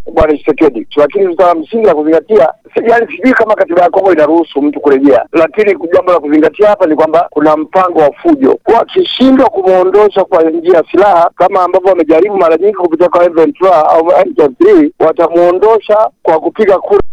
bwana Tshisekedi, lakini swala msingi la kuzingatia, yaani sijui kama katiba ya Kongo inaruhusu mtu kurejea, lakini jambo la kuzingatia hapa ni kwamba kuna mpango wa fujo. Wakishindwa kumwondosha kwa njia ya silaha kama ambavyo wamejaribu mara nyingi kupitia kwa M23 au M23, watamwondosha kwa kupiga kura.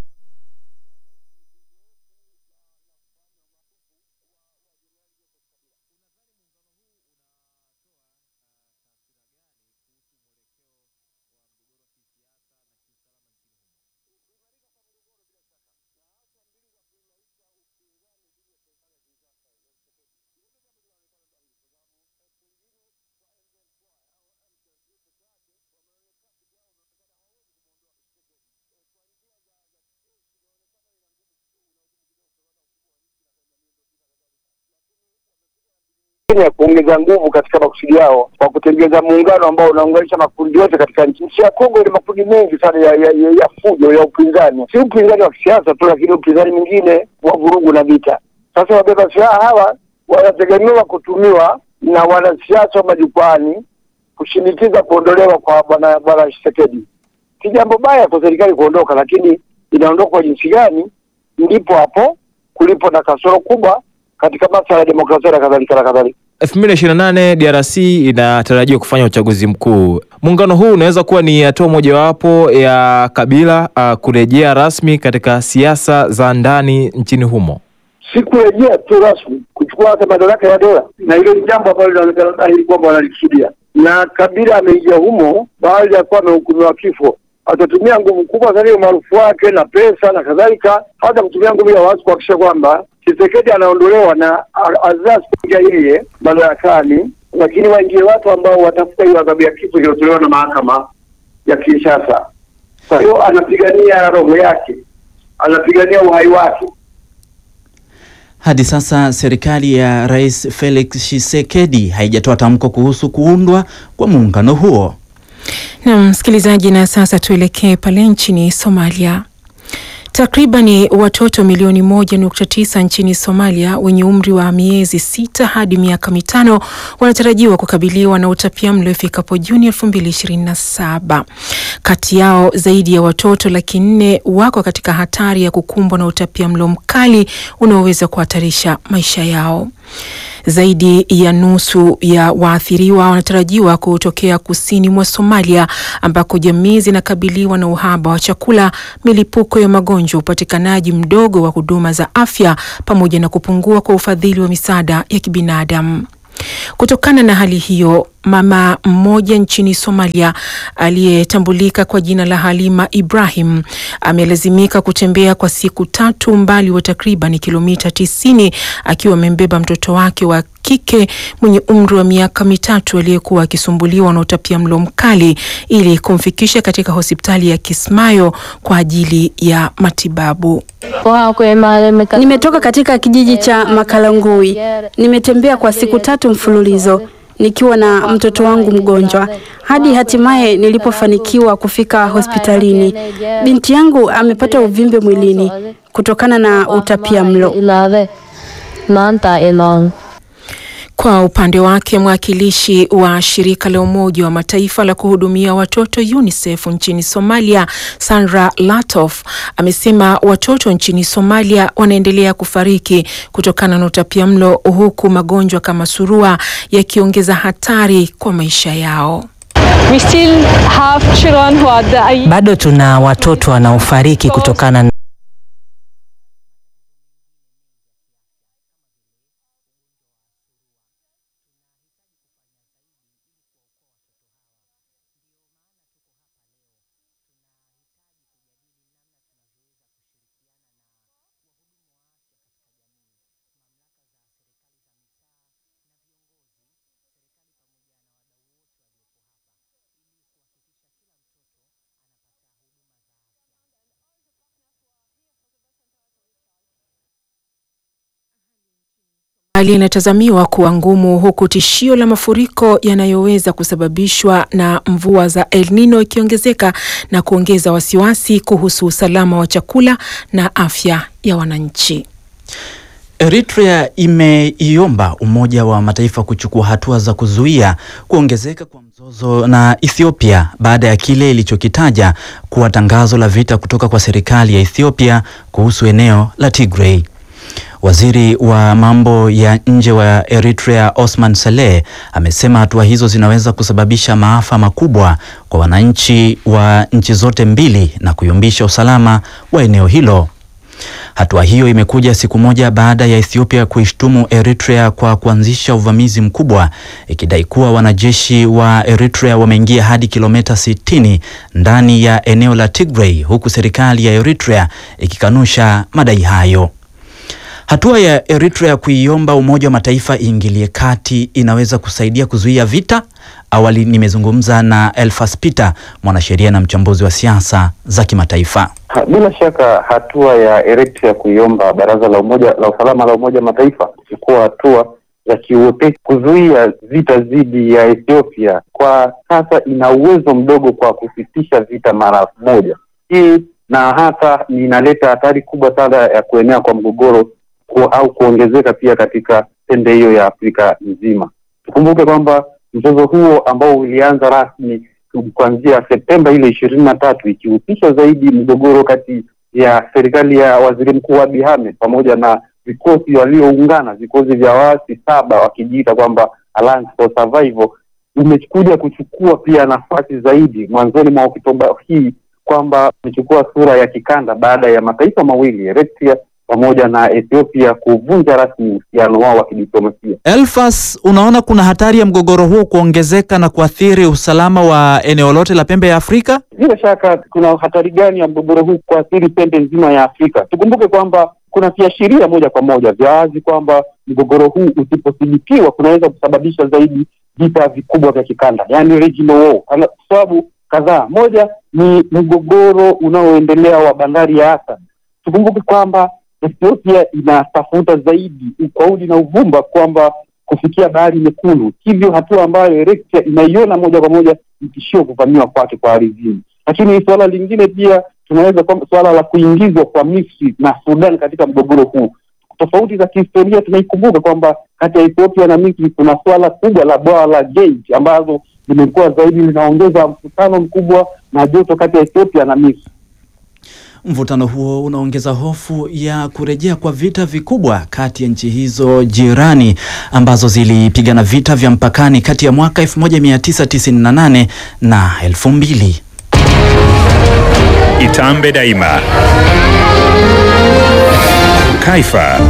ya kuongeza nguvu katika makusudi yao kwa kutengeza muungano ambao unaunganisha makundi yote katika nchi. Nchi ya Kongo ina makundi mengi sana ya, ya, ya, ya fujo ya upinzani, si upinzani wa kisiasa tu, lakini upinzani mwingine wa vurugu na vita. Sasa wabeba silaha hawa wanategemewa kutumiwa na wanasiasa wa majukwani kushinikiza kuondolewa kwa bwana bwana Tshisekedi. Si jambo baya kwa serikali kuondoka, lakini inaondoka kwa jinsi gani? Ndipo hapo kulipo na kasoro kubwa katika masuala ya demokrasia na kadhalika na kadhalika. 2028 DRC inatarajiwa kufanya uchaguzi mkuu. Muungano huu unaweza kuwa ni hatua mojawapo ya Kabila uh, kurejea rasmi katika siasa za ndani nchini humo. Si kurejea tu rasmi, kuchukua hata madaraka ya dola, na hilo ni jambo ambalo linaonekana dhahiri kwamba wanalikusudia, na Kabila ameingia humo baada ya kuwa amehukumiwa kifo atatumia nguvu kubwa sana hiyo maarufu wake na pesa na kadhalika, hata kutumia nguvu ya watu kuhakikisha kwamba Tshisekedi anaondolewa na azaa kuingia yeye madarakani, lakini waingie watu ambao watafuta hiyo adhabu ya kifo iliyotolewa na mahakama ya Kinshasa. Kwa hiyo anapigania roho yake, anapigania uhai wake. Hadi sasa serikali ya Rais Felix Tshisekedi haijatoa tamko kuhusu kuundwa kwa muungano huo. Na msikilizaji, na sasa tuelekee pale nchini Somalia. Takribani watoto milioni moja nukta tisa nchini Somalia wenye umri wa miezi sita hadi miaka mitano wanatarajiwa kukabiliwa na utapiamlo ifikapo Juni elfu mbili ishirini na saba. Kati yao zaidi ya watoto laki nne wako katika hatari ya kukumbwa na utapiamlo mkali unaoweza kuhatarisha maisha yao. Zaidi ya nusu ya waathiriwa wanatarajiwa kutokea kusini mwa Somalia ambako jamii zinakabiliwa na uhaba wa chakula, milipuko ya magonjwa, upatikanaji mdogo wa huduma za afya pamoja na kupungua kwa ufadhili wa misaada ya kibinadamu. Kutokana na hali hiyo, mama mmoja nchini Somalia aliyetambulika kwa jina la Halima Ibrahim amelazimika kutembea kwa siku tatu umbali wa takriban kilomita tisini akiwa amembeba mtoto wake wa kike mwenye umri wa miaka mitatu aliyekuwa akisumbuliwa na utapiamlo mkali ili kumfikisha katika hospitali ya Kismayo kwa ajili ya matibabu. Nimetoka katika kijiji cha Makalangui. Nimetembea kwa siku tatu mfululizo nikiwa na mtoto wangu mgonjwa hadi hatimaye nilipofanikiwa kufika hospitalini. Binti yangu amepata uvimbe mwilini kutokana na utapiamlo. Kwa upande wake mwakilishi wa shirika la Umoja wa Mataifa la kuhudumia watoto UNICEF nchini Somalia, Sandra Latof, amesema watoto nchini Somalia wanaendelea kufariki kutokana na utapiamlo huku magonjwa kama surua yakiongeza hatari kwa maisha yao. We still have children who are dying. Bado tuna watoto wanaofariki kutokana na Hali inatazamiwa kuwa ngumu huku tishio la mafuriko yanayoweza kusababishwa na mvua za El Nino ikiongezeka na kuongeza wasiwasi kuhusu usalama wa chakula na afya ya wananchi. Eritrea imeiomba Umoja wa Mataifa kuchukua hatua za kuzuia kuongezeka kwa mzozo na Ethiopia baada ya kile ilichokitaja kuwa tangazo la vita kutoka kwa serikali ya Ethiopia kuhusu eneo la Tigray. Waziri wa mambo ya nje wa Eritrea Osman Saleh amesema hatua hizo zinaweza kusababisha maafa makubwa kwa wananchi wa nchi zote mbili na kuyumbisha usalama wa eneo hilo. Hatua hiyo imekuja siku moja baada ya Ethiopia kuishtumu Eritrea kwa kuanzisha uvamizi mkubwa ikidai kuwa wanajeshi wa Eritrea wameingia hadi kilomita 60 ndani ya eneo la Tigray huku serikali ya Eritrea ikikanusha madai hayo. Hatua ya Eritrea kuiomba Umoja wa Mataifa iingilie kati inaweza kusaidia kuzuia vita. Awali nimezungumza na Elfas Peter, mwanasheria na mchambuzi wa siasa za kimataifa. Ha, Bila shaka hatua ya Eritrea kuiomba Baraza la Umoja la Usalama la Umoja Mataifa kuchukua hatua za kiuepesi kuzuia vita dhidi ya Ethiopia kwa sasa ina uwezo mdogo kwa kusitisha vita mara moja. Hii na hata inaleta hatari kubwa sana ya kuenea kwa mgogoro ku, au kuongezeka pia katika pembe hiyo ya Afrika nzima. Tukumbuke kwamba mzozo huo ambao ulianza rasmi kuanzia Septemba ile ishirini na tatu ikihusisha zaidi mgogoro kati ya serikali ya waziri mkuu Abiy Ahmed pamoja na vikosi walioungana vikosi vya waasi saba wakijiita kwamba Alliance for Survival imekuja kuchukua pia nafasi zaidi mwanzoni mwa Oktoba hii kwamba imechukua sura ya kikanda baada ya mataifa mawili Eritrea pamoja na Ethiopia kuvunja rasmi uhusiano wao wa kidiplomasia. Elfas, unaona kuna hatari ya mgogoro huo kuongezeka na kuathiri usalama wa eneo lote la pembe ya Afrika? Bila shaka kuna hatari gani ya mgogoro huu kuathiri pembe nzima ya Afrika? Tukumbuke kwamba kuna viashiria moja kwa moja vya wazi kwamba mgogoro huu usipothibitiwa kunaweza kusababisha zaidi vita vikubwa vya kikanda, yani regional war, kwa sababu kadhaa. Moja ni mgogoro unaoendelea wa bandari ya Asa. Tukumbuke kwamba Ethiopia inatafuta zaidi ukaudi na uvumba kwamba kufikia bahari nyekundu, hivyo hatua ambayo Eritrea inaiona moja kwa moja ni tishio kuvamiwa kwake kwa ardhini. Lakini suala lingine pia tunaweza kwamba suala la kuingizwa kwa Misri na Sudan katika mgogoro huu. Tofauti za kihistoria tunaikumbuka kwamba kati ya Ethiopia na Misri kuna suala kubwa la bwawa la Gate ambazo limekuwa zaidi linaongeza mvutano mkubwa na joto kati ya Ethiopia na Misri. Mvutano huo unaongeza hofu ya kurejea kwa vita vikubwa kati ya nchi hizo jirani ambazo zilipigana vita vya mpakani kati ya mwaka 1998 na 2000. Itambe Daima. Kaifa.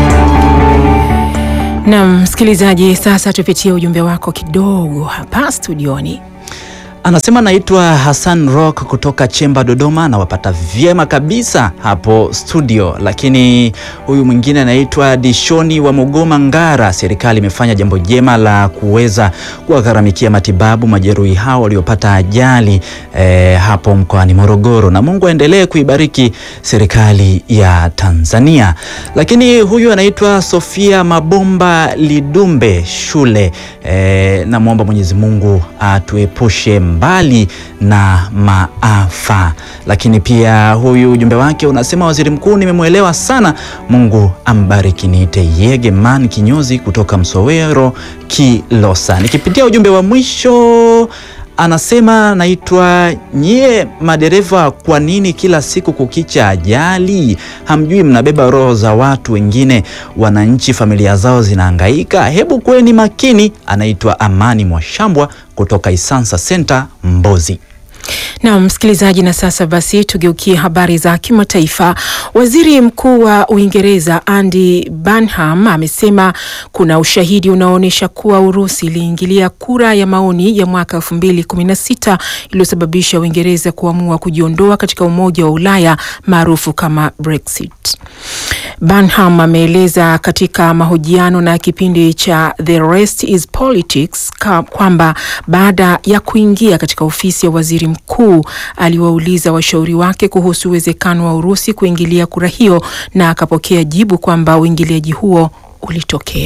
Naam, msikilizaji, sasa tupitie ujumbe wako kidogo hapa studioni. Anasema naitwa Hassan Rock kutoka Chemba Dodoma, anawapata vyema kabisa hapo studio. Lakini huyu mwingine anaitwa Dishoni wa Mogoma Ngara, serikali imefanya jambo jema la kuweza kuwagharamikia matibabu majeruhi hao waliopata ajali eh, hapo mkoani Morogoro, na Mungu aendelee kuibariki serikali ya Tanzania. Lakini huyu anaitwa Sofia Mabomba Lidumbe shule eh, namwomba Mwenyezi Mungu atuepushe mbali na maafa. Lakini pia huyu ujumbe wake unasema, waziri mkuu, nimemwelewa sana, Mungu ambariki. Niite Yegeman kinyozi kutoka Msowero Kilosa. Nikipitia ujumbe wa mwisho anasema naitwa nyie madereva, kwa nini kila siku kukicha ajali? Hamjui mnabeba roho za watu wengine, wananchi familia zao zinahangaika. Hebu kweni makini. Anaitwa Amani Mwashambwa kutoka Isansa Center Mbozi. Na msikilizaji, na sasa basi tugeukie habari za kimataifa. Waziri Mkuu wa Uingereza Andy Burnham amesema kuna ushahidi unaoonyesha kuwa Urusi iliingilia kura ya maoni ya mwaka 2016 iliyosababisha Uingereza kuamua kujiondoa katika Umoja wa Ulaya maarufu kama Brexit. Burnham ameeleza katika mahojiano na kipindi cha The Rest is Politics kwamba baada ya kuingia katika ofisi ya waziri mkuu aliwauliza washauri wake kuhusu uwezekano wa Urusi kuingilia kura hiyo na akapokea jibu kwamba uingiliaji huo ulitokea.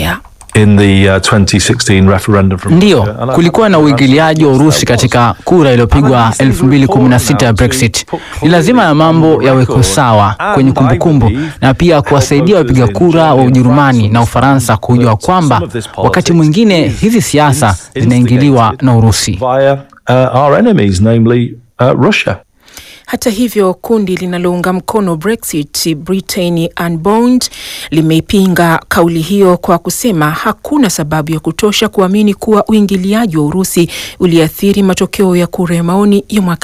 in the uh, 2016 referendum from Ndiyo, Russia. And I- kulikuwa na uingiliaji wa Urusi katika kura iliyopigwa 2016 ya Brexit. Ni lazima ya mambo yawekwe sawa kwenye kumbukumbu na pia kuwasaidia wapiga kura wa Ujerumani na Ufaransa kujua kwamba wakati mwingine hizi siasa zinaingiliwa na Urusi. via uh, our enemies, namely uh, Russia. Hata hivyo kundi linalounga mkono Brexit Britain Unbound limeipinga kauli hiyo kwa kusema hakuna sababu ya kutosha kuamini kuwa uingiliaji wa Urusi uliathiri matokeo ya kura ya maoni ya mwaka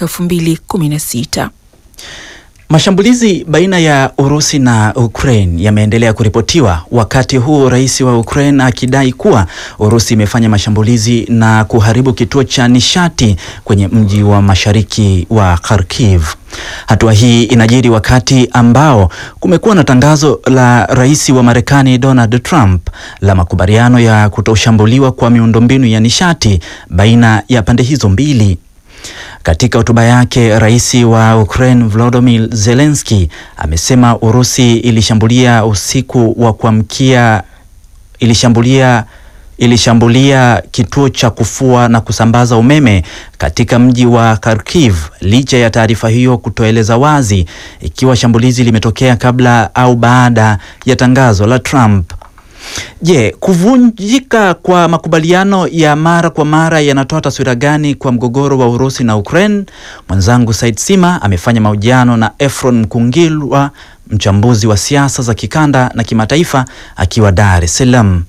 2016. Mashambulizi baina ya Urusi na Ukraine yameendelea kuripotiwa wakati huu rais wa Ukraine akidai kuwa Urusi imefanya mashambulizi na kuharibu kituo cha nishati kwenye mji wa mashariki wa Kharkiv. Hatua hii inajiri wakati ambao kumekuwa na tangazo la rais wa Marekani Donald Trump la makubaliano ya kutoshambuliwa kwa miundombinu ya nishati baina ya pande hizo mbili. Katika hotuba yake, rais wa Ukraine Volodymyr Zelensky amesema Urusi ilishambulia usiku wa kuamkia ilishambulia ilishambulia kituo cha kufua na kusambaza umeme katika mji wa Kharkiv licha ya taarifa hiyo kutoeleza wazi ikiwa shambulizi limetokea kabla au baada ya tangazo la Trump. Je, kuvunjika kwa makubaliano ya mara kwa mara yanatoa taswira gani kwa mgogoro wa Urusi na Ukraine? Mwenzangu Said Sima amefanya mahojiano na Efron Mkungilwa, mchambuzi wa siasa za kikanda na kimataifa akiwa Dar es Salaam.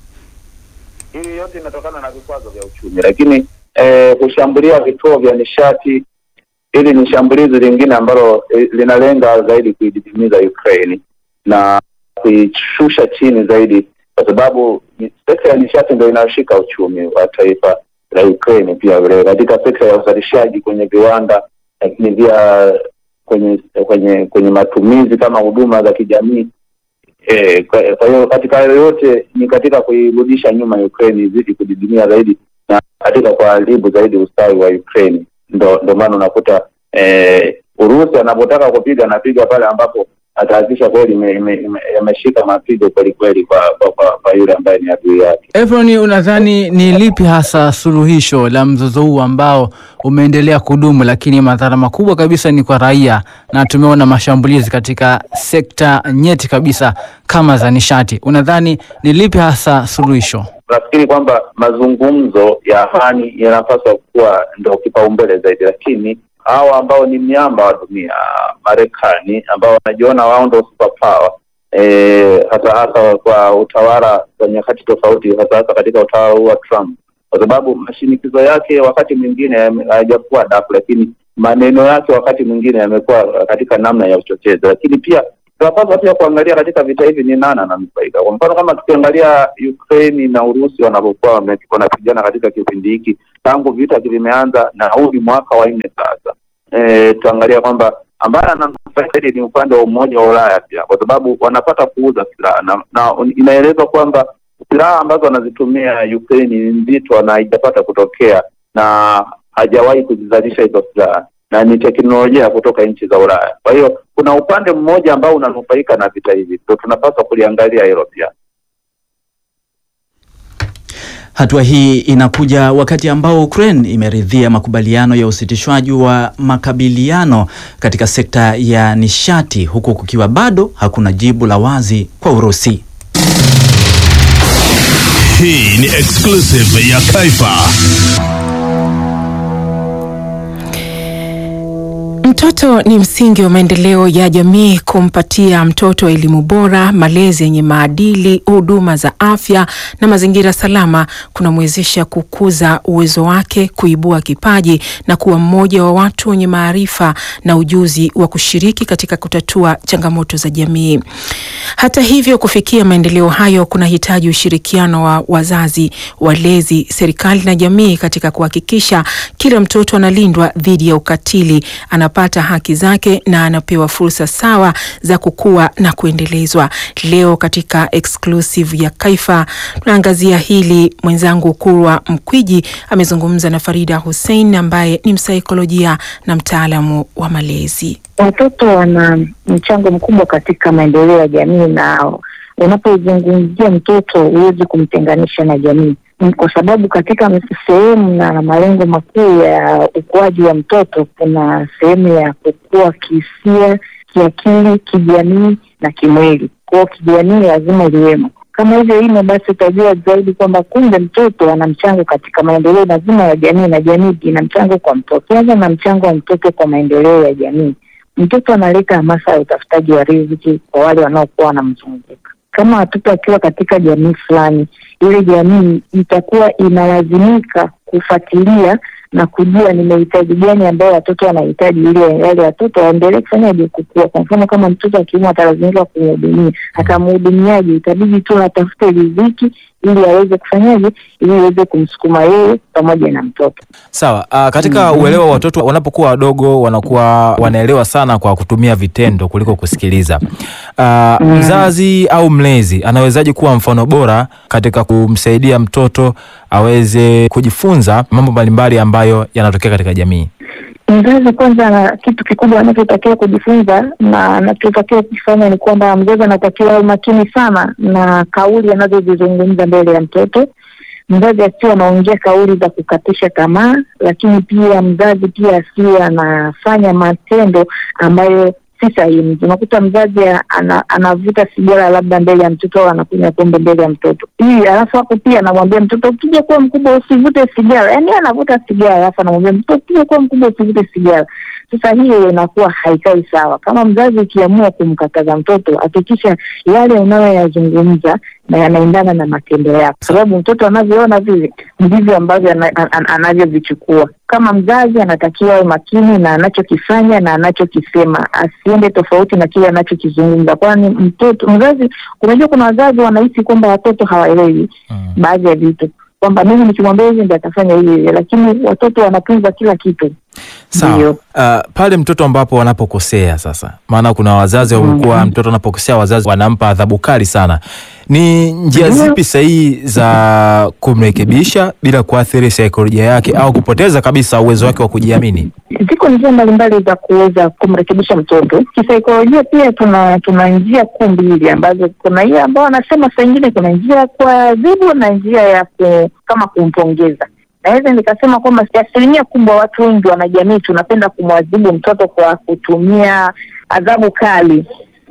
Hili yote inatokana na vikwazo vya uchumi, lakini eh, kushambulia vituo vya nishati, hili ni shambulizi lingine ambalo eh, linalenga zaidi kuididimiza Ukraine na kuishusha chini zaidi, kwa sababu ni- sekta ya nishati ndio inayoshika uchumi wa taifa la Ukraine, pia vile katika sekta ya uzalishaji kwenye viwanda, lakini pia kwenye kwenye kwenye matumizi kama huduma za kijamii Eh, kwa kwa hiyo katika hayo yote ni katika kuirudisha nyuma Ukraine izidi kudidimia zaidi na katika kuharibu zaidi ustawi wa Ukraine. Ndo ndo maana unakuta eh, Urusi anapotaka kupiga anapiga pale ambapo atahakikisha kweli ime- ime- ime- yameshika mapigo kweli kweli kwa, kwa, kwa, kwa yule ambaye ni adui yake. Efron, unadhani ni lipi hasa suluhisho la mzozo huu ambao umeendelea kudumu, lakini madhara makubwa kabisa ni kwa raia, na tumeona mashambulizi katika sekta nyeti kabisa kama za nishati. Unadhani ni lipi hasa suluhisho? Nafikiri kwamba mazungumzo ya amani yanapaswa kuwa ndo kipaumbele zaidi, lakini hawa ambao ni miamba wa dunia, Marekani ambao wanajiona wao ndo superpower eh, hasa hasa kwa utawala wa nyakati tofauti, hasa hasa katika utawala huu wa Trump, kwa sababu mashinikizo yake wakati mwingine yame- hayajakuwa dafu, lakini maneno yake wakati mwingine yamekuwa katika namna ya uchochezi, lakini pia tunapaswa pia kuangalia katika vita hivi ni nani ananufaika. Kwa mfano kama tukiangalia Ukraine na Urusi wanavyokuwa wame- wanapigana katika kipindi hiki tangu vita vimeanza, na huu ni mwaka wa nne sasa. E, tuangalia kwamba ambaye ananufaika zaidi ni upande wa Umoja wa Ulaya pia, kwa sababu wanapata kuuza silaha na, na inaelezwa kwamba silaha ambazo wanazitumia Ukraine ni nzito na haijapata kutokea na hajawahi kuzizalisha hizo silaha na ni teknolojia kutoka nchi za Ulaya. Kwa hiyo kuna upande mmoja ambao unanufaika na vita hivi, ndio tunapaswa kuliangalia hilo pia. Hatua hii inakuja wakati ambao Ukraine imeridhia makubaliano ya usitishwaji wa makabiliano katika sekta ya nishati huku kukiwa bado hakuna jibu la wazi kwa Urusi. Hii ni exclusive ya Kaifa. Mtoto ni msingi wa maendeleo ya jamii. Kumpatia mtoto elimu bora, malezi yenye maadili, huduma za afya na mazingira salama kunamwezesha kukuza uwezo wake, kuibua kipaji na kuwa mmoja wa watu wenye maarifa na ujuzi wa kushiriki katika kutatua changamoto za jamii. Hata hivyo, kufikia maendeleo hayo kunahitaji ushirikiano wa wazazi, walezi, serikali na jamii katika kuhakikisha kila mtoto analindwa dhidi ya ukatili, anapata haki zake na anapewa fursa sawa za kukua na kuendelezwa. Leo katika exclusive ya Kaifa tunaangazia hili. Mwenzangu Kurwa Mkwiji amezungumza na Farida Hussein ambaye ni msaikolojia na mtaalamu wa malezi. Watoto wana mchango mkubwa katika maendeleo ya jamii na unapozungumzia mtoto huwezi kumtenganisha na jamii, Mm, kwa sababu katika sehemu na malengo makuu ya ukuaji wa mtoto kuna sehemu ya kukua kihisia, kiakili, kijamii na kimwili. Kwao kijamii lazima liwemo. Kama hivyo imo, basi utajua zaidi kwamba kumbe mtoto ana mchango katika maendeleo mazima ya jamii, na jamii ina mchango kwa mtoto. Kwanza na mchango wa mtoto kwa maendeleo ya jamii, mtoto analeta hamasa ya utafutaji wa riziki kwa wale wanaokuwa wanamzunguka. Kama watoto wakiwa katika jamii fulani, ile jamii itakuwa inalazimika kufuatilia na kujua ni mahitaji gani ambayo watoto wanahitaji ili yale watoto waendelee kufanyaje kukua. Kwa mfano kama mtoto akiumwa atalazimika kumhudumia, atamhudumiaje? Itabidi tu atafute riziki ili aweze kufanyaje, ili aweze kumsukuma yeye pamoja na mtoto. Sawa. Uh, katika uelewa wa watoto wanapokuwa wadogo wanakuwa wanaelewa sana kwa kutumia vitendo kuliko kusikiliza. Uh, mzazi au mlezi anawezaje kuwa mfano bora katika kumsaidia mtoto aweze kujifunza mambo mbalimbali ambayo yanatokea katika jamii? Mzazi kwanza, na kitu kikubwa anachotakiwa kujifunza na anachotakiwa kufanya ni kwamba mzazi anatakiwa awe makini sana na kauli anazozizungumza mbele ya mtoto. Mzazi asiwe anaongea kauli za kukatisha tamaa, lakini pia mzazi pia asiwe anafanya matendo ambayo si sahihi. Unakuta mzazi ana, anavuta sigara labda mbele ya mtoto au anakunywa pombe mbele ya mtoto hii, alafu hapo pia anamwambia mtoto ukija kuwa mkubwa usivute sigara. Yaani anavuta sigara alafu anamwambia mtoto ukija kuwa mkubwa usivute sigara. Sasa hiyo inakuwa haikai sawa. Kama mzazi ukiamua kumkataza mtoto, hakikisha yale unayoyazungumza na yanaendana na matendo yako, sababu mtoto anavyoona vile ndivyo ambavyo ana- ana- anavyovichukua. Kama mzazi anatakiwa awe makini na anachokifanya na anachokisema, asiende tofauti na kile anachokizungumza, kwani mtoto mzazi, unajua kuna wazazi wanahisi kwamba watoto hawaelewi baadhi ya vitu, kwamba mimi nikimwambia hivi ndio atafanya hivi hivi, lakini watoto wanatunza kila kitu. Sawa. Uh, pale mtoto ambapo wanapokosea sasa, maana kuna wazazi wamekuwa mtoto anapokosea wazazi wanampa adhabu kali sana. Ni njia Ndio. zipi sahihi za kumrekebisha bila kuathiri saikolojia yake au kupoteza kabisa uwezo wake wa kujiamini? Ziko njia mbalimbali za kuweza kumrekebisha mtoto kisaikolojia. Pia tuna tuna njia kuu mbili ambazo, kuna hiyo ambao wanasema saa ingine kuna njia ya kuadhibu na njia ya ku, kama kumpongeza. Naweza nikasema kwamba asilimia kubwa watu wengi wanajamii tunapenda kumwadhibu mtoto kwa kutumia adhabu kali,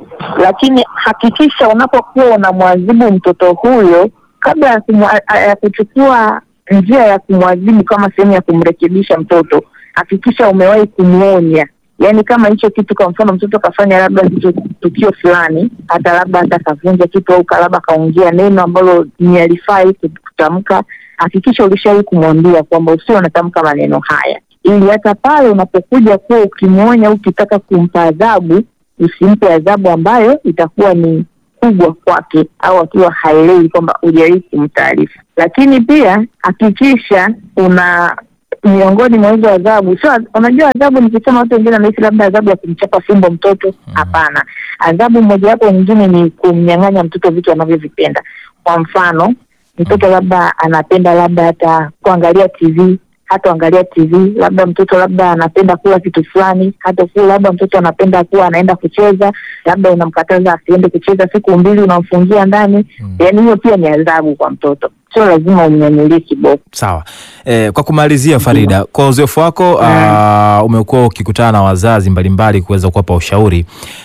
lakini hakikisha unapokuwa unamwadhibu mtoto huyo kabla ya kumwa- ya kuchukua njia ya kumwadhibu kama sehemu ya kumrekebisha mtoto, hakikisha umewahi kumwonya. Yaani kama hicho kitu, kwa mfano mtoto kafanya labda hicho tukio fulani, hata labda hata kavunja kitu au ka- labda kaongea neno ambalo ni alifai kutamka, hakikisha ulishawahi kumwambia kwamba usio unatamka maneno haya, ili hata pale unapokuja kuwa ukimwonya au ukitaka kumpa adhabu, usimpe adhabu ambayo itakuwa ni kubwa kwake au akiwa haelewi kwamba hujawahi kumtaarifa. Lakini pia hakikisha una miongoni mwa hizo adhabu sio, unajua adhabu, nikisema watu wengine wanahisi labda adhabu ya kumchapa fimbo mtoto. Hapana, adhabu mojawapo nyingine ni kumnyang'anya mtoto vitu anavyovipenda. Kwa mfano, mtoto labda anapenda labda hata kuangalia TV hata angalia TV, labda mtoto labda anapenda kula kitu fulani, hata kula, labda mtoto anapenda kuwa anaenda kucheza, labda unamkataza asiende kucheza siku mbili, unamfungia ndani. Yaani hiyo pia ni adhabu kwa mtoto, sio lazima umnyanyulie kiboko. Sawa. Eh, kwa kumalizia Farida, kwa uzoefu wako uh, umekuwa ukikutana na wazazi mbalimbali kuweza kuwapa ushauri.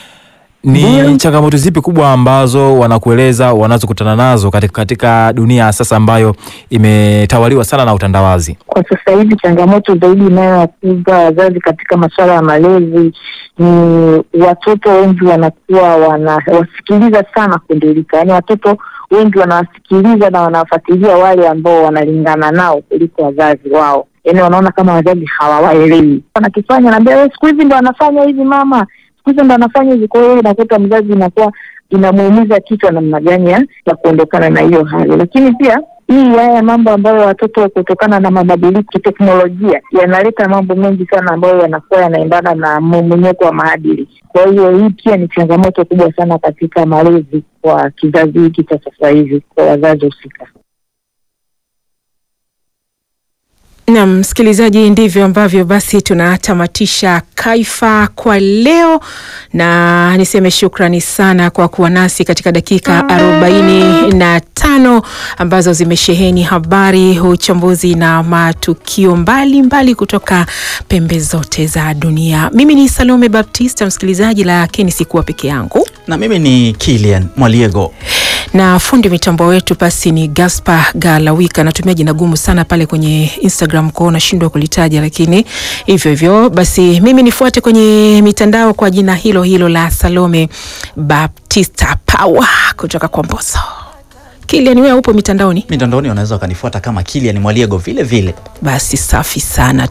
Ni changamoto zipi kubwa ambazo wanakueleza wanazokutana nazo katika, katika dunia ya sasa ambayo imetawaliwa sana na utandawazi? Kwa sasa hivi changamoto zaidi inayowakuza wazazi katika masuala ya malezi ni watoto wengi wanakuwa wanawasikiliza sana kundilika, yaani watoto wengi wanawasikiliza na wanawafuatilia wale ambao wanalingana nao kuliko wazazi wao, yaani wanaona kama wazazi hawawaelewi wanakifanya, naambia wewe, siku hizi ndo anafanya hivi mama, siku hizi ndo anafanya hivi. Kwa hiyo inakuta mzazi inakuwa inamuumiza kichwa namna gani ya ya kuondokana na hiyo hali, lakini pia hii haya mambo ambayo watoto kutokana na mabadiliko kiteknolojia yanaleta mambo mengi sana ambayo yanakuwa yanaendana na mmomonyoko wa maadili. Kwa hiyo hii pia ni changamoto kubwa sana katika malezi kwa kizazi hiki cha sasa hivi kwa wazazi husika. Na msikilizaji, ndivyo ambavyo basi tunatamatisha Kaifa kwa leo, na niseme shukrani sana kwa kuwa nasi katika dakika arobaini na tano ambazo zimesheheni habari, uchambuzi na matukio mbalimbali mbali kutoka pembe zote za dunia. Mimi ni Salome Baptista, msikilizaji, lakini sikuwa peke yangu na mimi ni Kilian Mwaliego na fundi mitambo wetu basi ni Gaspar Galawika. Natumia jina gumu sana pale kwenye Instagram kwao, nashindwa kulitaja, lakini hivyo hivyo basi mimi nifuate kwenye mitandao kwa jina hilo hilo la Salome Baptista Power kutoka kwa Mboso. Kilian, wewe upo mitandaoni? Mitandaoni unaweza ukanifuata kama Kilian Mwaliego vile vile. Basi safi sana.